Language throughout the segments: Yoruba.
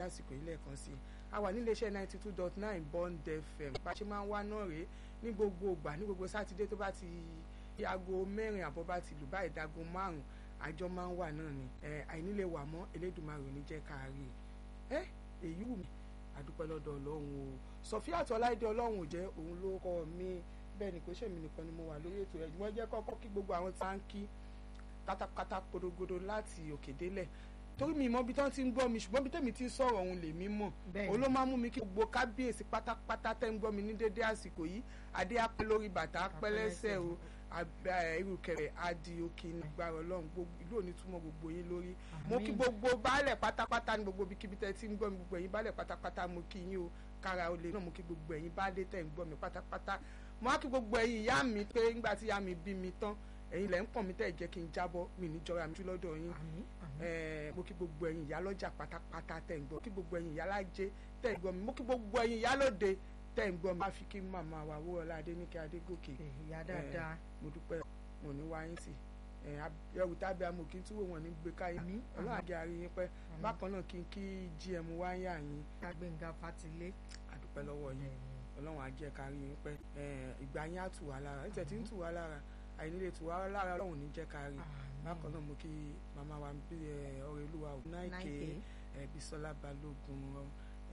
àsìkò yìí lẹ́ẹ̀kan sí i a wà nílé iṣẹ́ ninety two dot nine bond fm bá a ṣe máa ń wá náà rèé ní gbogbo ìgbà ní gbogbo sátidé tó bá ti aago mẹ́rin àbọ̀ bá ti lù báyìí dago márùn-ún àjọ máa ń wà náà ni àìnílé wà mọ́ Elédùmarè ò ní jẹ́ ká rí i èyí wù mí àdúpẹ́ lọ́dọ̀ ọlọ́run o Sọfíàt Ọláìdé ọlọ́run ò jẹ́ òun ló kọ́ mi bẹ́ẹ̀ ni kò ṣèmi nìkan ni mo wà lórí ètò ẹ̀ wọ́n jẹ́ kọ́kọ́ kí gbogbo àwọn tí wọ́n ń kí pátápátá podogodo láti òkè délẹ̀ torí mi mọ bí tán ti ń gbọ́ mi ṣùgbọ́n bí tèmi ti ń sọ̀rọ̀ òun lèmi mọ̀ òun ló máa mú mi kí gbogbo kábíyèsí pátápátá tẹ́ ń gbọ́ mi ní dédé àsìkò yìí adé apẹ́ lórí bàtà apẹ́ lẹ́sẹ̀ o irùkẹ̀rẹ̀ adi òkè nígbàrá ọlọ́run ìlú òní túmọ̀ gbogbo yín lórí mo kí gbogbo baálẹ̀ pátápátá ní gbogbo ibikíbi tẹ́ ti ń gbọ́ mi gbogbo ẹ̀yin baálẹ̀ pátápátá mo kí yín o kára olè náà mo kí gbogbo ẹ̀yin baálẹ̀ tẹ́ ń gbọ́ mi pátápátá mo á kí gbogbo ẹ̀yin ìyá mi pé ńgbà tí ìyá mi bí mi tán ẹ̀yin lẹ́ ń pọ̀ mi tẹ́ jẹ́ kí n jábọ́ mi ní jọra mi lọ́dọ̀ yín mo kí gbogbo ẹ̀yin ìyá lọ́jà pátápátá tẹ́ ń gbọ́ kí gbogbo ẹ̀yin ìyá lájẹ́ tẹ́ ń gbọ́ mi mo kí gbogbo ẹ̀yin ìyá lóde tẹ́ ń gbọ́ mi má fi kí màmá wa wúrọ̀lá adéníkẹ́ adégòkè ìyá dáadáa mo dúpẹ́ mo ní wáyé sí ẹrù tábí amò kí n túwò wọn ní gbé káyé ọlọ́run àgẹ́ àrí yín pẹ́ bákan náà kí n kí gm wáyà yín. Gbénga Fátilé. àdúpẹ́ lọ́wọ́ yín ọlọ́run àjẹ́ kárí yín pẹ́ ìgbà yín á tù wá lára nítorí tí ń tù wá lára àìnílé tù wá lára ọlọ́run ní jẹ́ kárí bákan náà mo kí màmá wa bí ọ̀rẹ́ olúwa ò náìké Bísọ́lá Balógun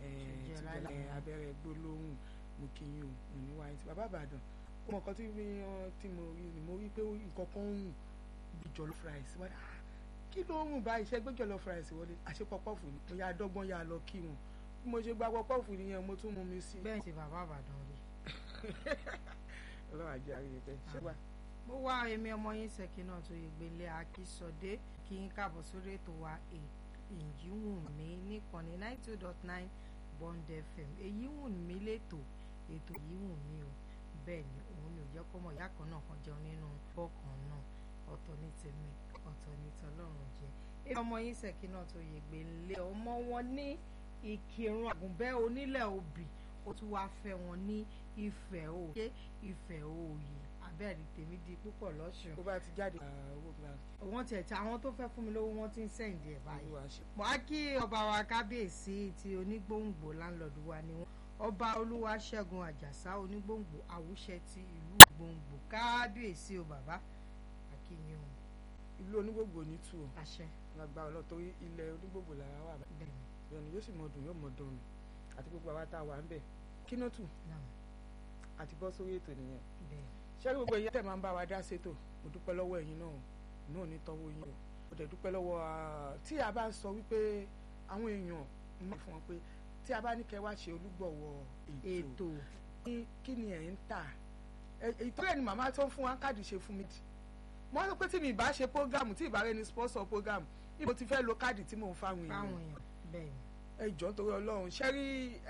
abẹ́rẹ́ gbólóhùn mo kí yín o mo ní wáyé sí bàbá Ìbàdàn ó mọ nǹkan tí tí mo rí ni mo rí pé nǹkan kan ń rùn bí jollof rice wọ́n dà kí ló ń rùn báyìí ṣe gbé jollof rice wọlé àṣepọ̀pọ̀fù ni mo yà dọ́gbọ́n yà lọ kí wọn bí mo ṣe gba pọ̀pọ̀fù nìyẹn mo tún mú mi sí. bẹ́ẹ̀ ṣe bàbá Ìbàdàn rí. ọlọ́run àjẹ́ àríyé pẹ́ ṣé wà. mo wá èmi ọmọ yín ṣèkí náà tó yẹ gbélé akísọdé kí n káàbọ̀ sórí ètò wa èyí wù mí níkànnì ninety two dot nine Bond FM èyí wù mí lẹ́tọ̀ ètò yìí wù mí o bẹ́ẹ̀ ni òun ni ò jẹ́ kó mọ̀ ìyá kan náà kan jẹun nínú bọ́ọ̀kan náà ọ̀tọ̀ ní tèmi ọ̀tọ̀ ní tọlọ́run jẹ. èmi ọmọ yín ṣèkí náà tó yẹ gbélé ọmọ wọn ní ìkírun àgùnbẹ́ onílẹ̀ òbí ó tún wáá fẹ́ wọn ní ìfẹ́ òye ìfẹ́ òye abẹ́rẹ́ tèmi di púpọ̀ lọ́sùn. bó bá ti jáde owó gba. wọ́n tiẹ̀ tí àwọn tó fẹ́ fún mi lówó wọ́n ti ń sẹ́ǹdì ẹ̀ báyìí. mo á kí ọba wa kábíyèsí ti onígbòǹgbò láńlọ́ọ̀dù wa ni wọ́n ọba olúwaṣẹ́gun àjàsá onígbòǹgbò àwùṣẹ ti ìlú gbòǹgbò kábíyèsí o bàbá akínyìn o. ìlú onígbòǹgbò ní tù ọ́ àṣẹ. lágbára ọlọ́ torí ilẹ̀ onígbòǹgbò làrá wà bẹ́ẹ̀ ni yóò sì mọ dùn yóò mọ dùn ni àti gbogbo àwa tá a wà ń bẹ̀ kínótù àti bọ́ sórí ètò nìyẹn ṣé gbogbo ìyá tẹ̀ máa ń bá wa dá sétò mo dúpẹ́ lọ́wọ́ ẹ̀yin náà náà ní tọ́wọ́ yín o mo dẹ̀ dúpẹ́ lọ́wọ́ tí a bá ń sọ wípé àwọn èèyàn mọ̀ fún wọn pé tí a bá ní kẹ́ wá ṣe olúgbọ̀wọ́ ètò kí ni ẹ̀ ń tà ìtọ́lẹ̀ ni màmá tó ń fún wa káàdì ṣe fún mi dì mo rò pé tí mi ìbá ṣe program tí ìbá rẹ ni sponsor program ibo ti fẹ́ lo káàdì tí mò ń fáwọn èèyàn bẹ́ẹ̀ ẹ jọ̀ọ́ torí Ọlọ́run ṣẹ́rí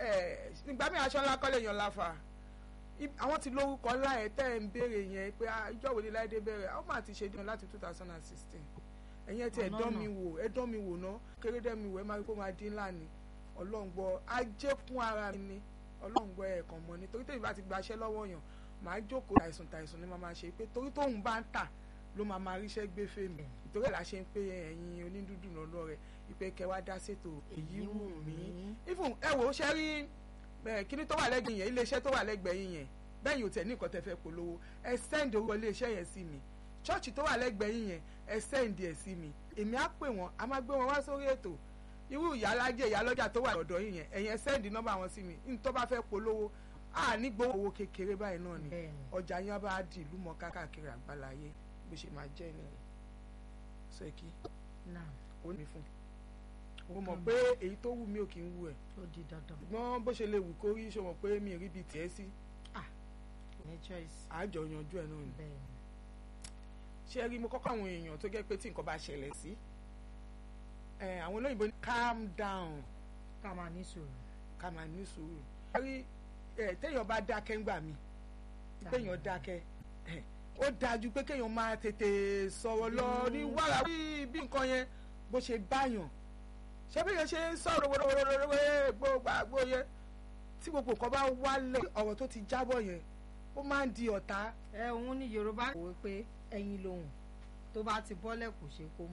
nígbà mi aṣọ ńlá kọ́lé yan láfa àwọn ti lórúkọ ńlá ẹ̀ tẹ́ ẹ̀ ń béèrè yẹn pé ìjọ wo ni láìdé bẹ̀rẹ̀ àwọn máa ti ṣe dín láti two thousand and sixteen ẹ̀yin ẹ̀ tí ẹ̀ dán mi wò ẹ̀ dán mi wò ná kéré dẹ́ mi wò ẹ̀ máa rí kó máa dín ńlá ni Ọlọ́run gbọ́ ajé kún ara mi ni Ọlọ́run gbọ́ ẹ̀ kàn mọ́ ni torí tèmi bá ti gbaṣẹ́ lọ́wọ́ yàn máa jókòó àìsùn tàìsùn ni máa máa ṣe pé torí tóun bá ń tà ló máa máa ríṣẹ́ gbé fèmí ìtorí ẹ̀ la ṣe ń pé ẹ̀yin onídùúdù lọ́dọ̀ rẹ̀ ìpè kẹwàá dá ṣètò èyí wù mí even ẹ wò ó ṣe rí kíní tó wà lẹ́gbẹ̀ẹ́ yẹn iléeṣẹ́ tó wà lẹ́gbẹ̀ẹ́ yín yẹn bẹ́ẹ̀ yóò tẹ̀ ní nǹkan tẹ́ fẹ́ polówó ẹ send owó iléeṣẹ́ yẹn sí mi chọ́ọ̀chì tó wà lẹ́gbẹ̀ẹ́ yín yẹn ẹ send ẹ̀ sí mi èmi á pè wọ́n a máa gbé wọn wá sórí ètò irú ìyálájẹ ìyálọ́jà tó wà lọ́dọ̀ yín yẹn ẹ̀yin ẹ send nọ́mbà wọn sí mi ní tó bá fẹ́ polówó a ní gbowó owó kékeré báyìí náà ni ọjà yẹn bá di ìlú mọ́ káàkiri àgbáláyé bó ṣe máa jẹ́ nìyẹn sọ èkì ó ní fún mo mọ̀ pé èyí tó wù mí ò kì í wù ẹ̀ ó di dandan ṣùgbọ́n bó ṣe lè wù kó rí ṣe mọ̀ pé mi rí bíi tiẹ̀ sí ní choice àjọ yanjú ẹ̀ náà ni bẹ́ẹ̀ ni ṣé rí mo kọ́kọ́ àwọn èèyàn tó jẹ́ pé tí nǹkan bá ṣẹlẹ̀ sí àwọn olóyìnbó ní calm down ká máa ní sùúrù ká máa ní sùúrù rí téèyàn bá dákẹ́ ńgbà mi téèyàn dákẹ́ ó dájú pé kéèyàn máa tètè sọ̀rọ̀ lọ ní wàrà bí nǹkan yẹn bó ṣe báyàn ṣé bí yẹn ṣe ń sọ̀rọ̀ wẹ́rẹ́wẹ́rẹ́ gbogbo àgbo yẹn tí gbogbo nǹkan bá wálẹ̀ ọ̀rọ̀ tó ti jábọ̀ yẹn ó máa ń di ọ̀tá. ẹ òun ní Yorùbá kò wí pé ẹyin lòun tó bá ti bọ́lẹ̀ kò ṣe kó